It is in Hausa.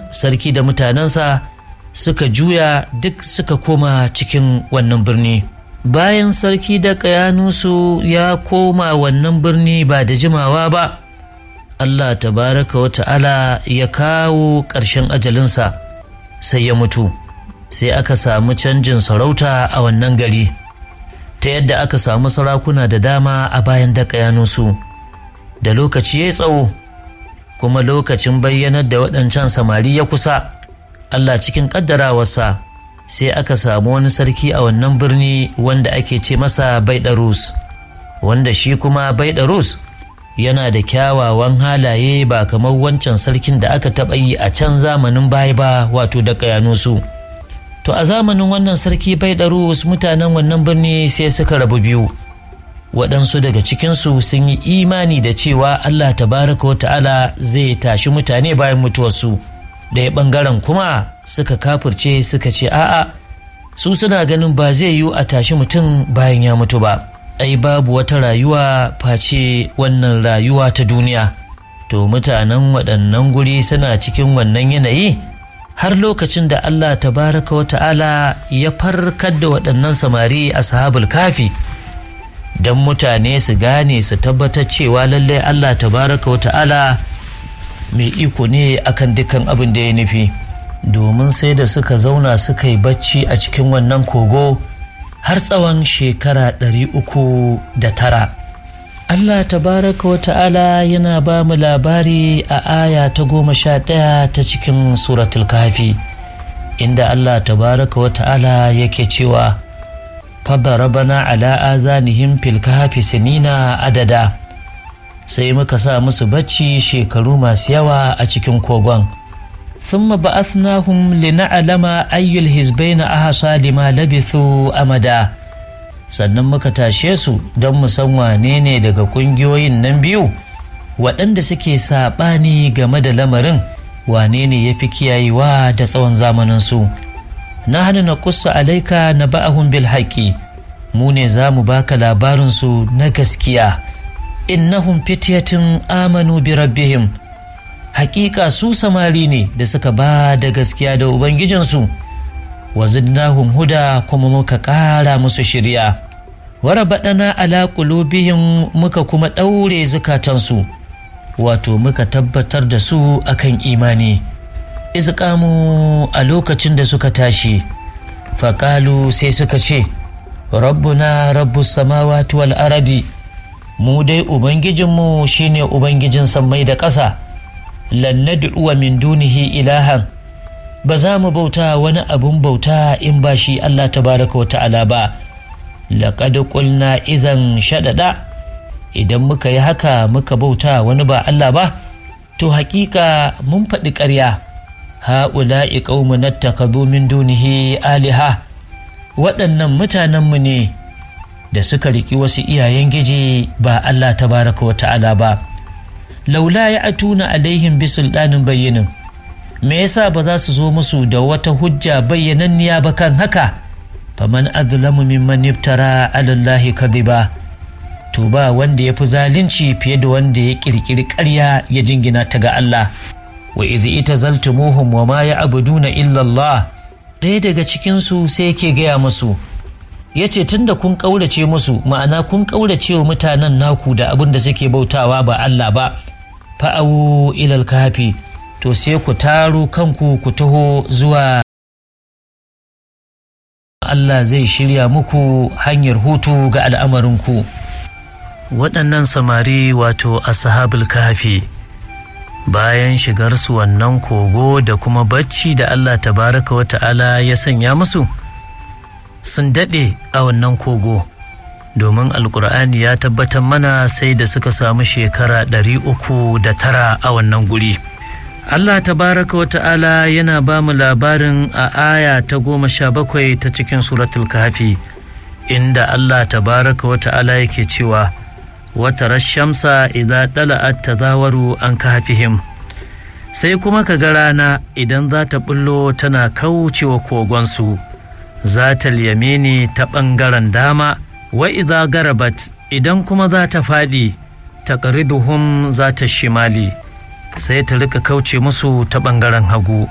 sarki da mutanensa suka juya duk suka koma cikin wannan birni bayan sarki da kayanusu ya koma wannan birni ba da jimawa ba Allah tabaraka wa ta'ala ya kawo ƙarshen ajalinsa sai ya mutu sai aka samu canjin sarauta a wannan gari ta yadda aka samu sarakuna da dama a bayan da kayanusu da lokaci ya tsawo kuma lokacin bayyanar da waɗancan samari ya kusa Allah cikin ƙaddarawarsa sai aka samu wani sarki a wannan birni wanda ake ce masa baidarus wanda shi kuma baidarus yana da kyawawan halaye ba kamar wancan sarkin da aka taɓa yi a can zamanin baya ba wato da kayanusu to a zamanin wannan sarki baidarus mutanen wannan birni sai suka rabu biyu waɗansu daga cikinsu sun yi imani da cewa Allah tabaraka wa ta'ala zai tashi mutane bayan mutuwarsu ɗaya ɓangaren kuma suka kafirce suka ce a'a su suna ganin ba zai yiwu a tashi mutum bayan ya mutu ba ai babu wata rayuwa face wannan rayuwa ta duniya to mutanen waɗannan guri suna cikin wannan yanayi har lokacin da Allah tabaraka wa ta'ala ya farkar da waɗannan samari a sahabul kafi don mutane su gane su tabbatar cewa lallai Allah tabaraka wa ta'ala mai iko ne akan dukkan abin da ya nufi domin sai da suka zauna suka yi bacci a cikin wannan kogo har tsawon shekara ɗari uku da tara Allah tabaraka wa ta'ala yana ba mu labari a aya ta goma sha ɗaya ta cikin suratul kafi inda Allah tabaraka wa ta'ala yake cewa fadarabana ala azanihim fil kahfi sinina adada sai muka sa musu bacci shekaru masu yawa a cikin kogon thumma ba'athnahum lina'lama ayyul hizbaina ahsa lima labithu amada sannan muka tashe su don mu san wane ne daga kungiyoyin nan biyu waɗanda suke saɓani game da lamarin wane ne ya fi kiyayewa da tsawon zamaninsu na hana na kusa alaika na ba'ahun bil haƙi mu ne za mu baka labarinsu na gaskiya innahum fityatin amanu bi rabbihim hakika su samari ne da suka ba da gaskiya da ubangijinsu wa zidnahum huda kuma muka ƙara musu shirya wara baɗana ala qulubihim muka kuma ɗaure zukatansu wato muka tabbatar da su akan imani izqamu a lokacin da suka tashi faƙalu sai suka ce rabbuna rabbus samawati wal aradi mu dai ubangijinmu shine ubangijin sammai da ƙasa lan nad'uwa min dunihi ilahan ba za mu bauta wani abun bauta in ba shi Allah tabaraka wa ta'ala ba laqad qulna izan shaɗaɗa idan muka yi haka muka bauta wani ba Allah ba to hakika mun faɗi ƙarya ha'ula'i qaumun nattakadhu min dunihi aliha waɗannan mutanenmu ne da suka riki wasu iyayen giji ba Allah tabaraka wa ta'ala ba laula ya atuna alaihim bi sultanin bayyinin me yasa ba za su zo musu da wata hujja bayyananniya ba kan haka faman azlamu mimman iftara ala Allahi kadhiba to ba wanda ya fi zalunci fiye da wanda ya kirkiri ƙarya ya jingina ta ga Allah wa izi ita zaltumuhum wa ma ya abuduna illa Allah ɗaya daga cikinsu sai yake gaya musu ya ce tun da kun ƙaurace musu ma'ana kun ƙaurace wa mutanen naku da abin da suke bautawa ba Allah ba fa'awu ilal kafi to sai ku taro kanku ku taho zuwa Allah zai shirya muku hanyar hutu ga al'amarinku waɗannan samari wato ashabul kafi bayan shigarsu wannan kogo da kuma bacci da Allah tabaraka wa ta'ala ya sanya musu sun daɗe a wannan kogo domin alkur'ani ya tabbatar mana sai da suka samu shekara ɗari uku da tara a wannan guri Allah tabaraka wa ta'ala yana ba mu labarin a aya ta goma sha bakwai ta cikin suratul kafi inda Allah tabaraka wa ta'ala yake cewa wata rashamsa idan tala'at tazawaru an kafihim sai kuma ka ga rana idan za ta bullo tana kaucewa kogonsu za ta yamini ta ɓangaren dama wa idza garabat idan kuma za ta faɗi ta za ta shimali sai ta rika kauce musu ta ɓangaren hagu